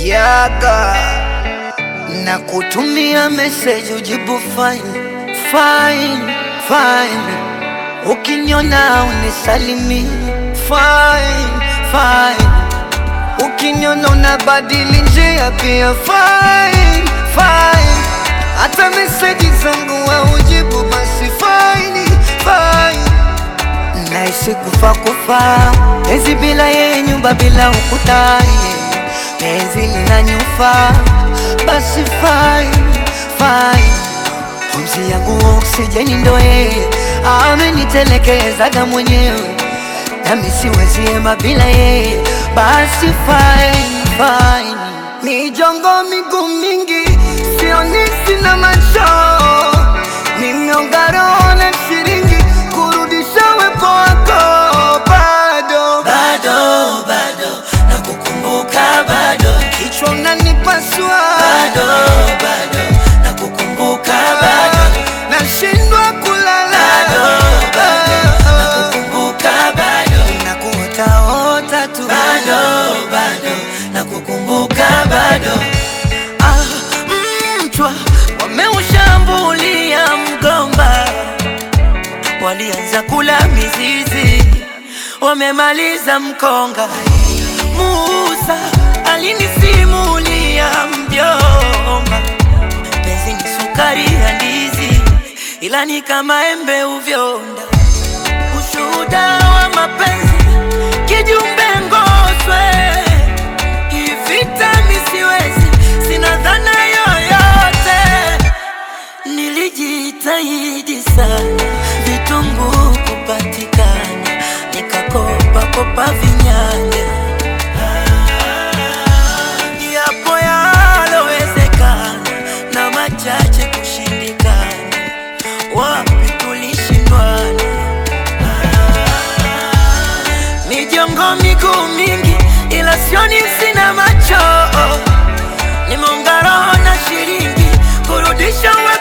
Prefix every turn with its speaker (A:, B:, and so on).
A: yaga na kutumia message ujibu fine fine fine, ukiniona unisalimi fine fine, ukiniona unabadili njia pia fine fine, hata message zangu haujibu basi fine fine Naishi kufa kufa, penzi bila yeye, nyumba bila ukuta, yeah. penzi lina nyufa, basi fine fine. Pumzi yangu oksijeni ndo yeye, amenitelekezaga mwenyewe, nami siwezi hema bila yeye, basi fine fine. Mijongo miguu mingi, sioni sina macho, nimeonga roho na shilingi kurudisha wepo wako bado
B: bado bado nakukumbuka bado
A: kichwa unanipasua
B: bado bado nakukumbuka bado
A: nashindwa kulala
B: bado bado nakukumbuka bado
A: nakuotaota tu
B: bado bado nakukumbuka bado
A: Ah, mchwa wameushambulia mgomba,
B: walianza kula mizizi wamemaliza mkonga Musa alinisimulia mjomba penzi ni sukari ya ndizi ila ni kama embe uvyonda ushuhuda wa mapenzi kijumbe ngoswe ivita misiwezi sina dhana yoyote nilijitahidi sana vitunguu kupatikana nikakopa kopa vinyanya yapo yalowezekana na machache kushindikana wapi tulishindwana mijongo miguu mingi ila sioni sina macho nimeunga roho na shilingi kurudisha we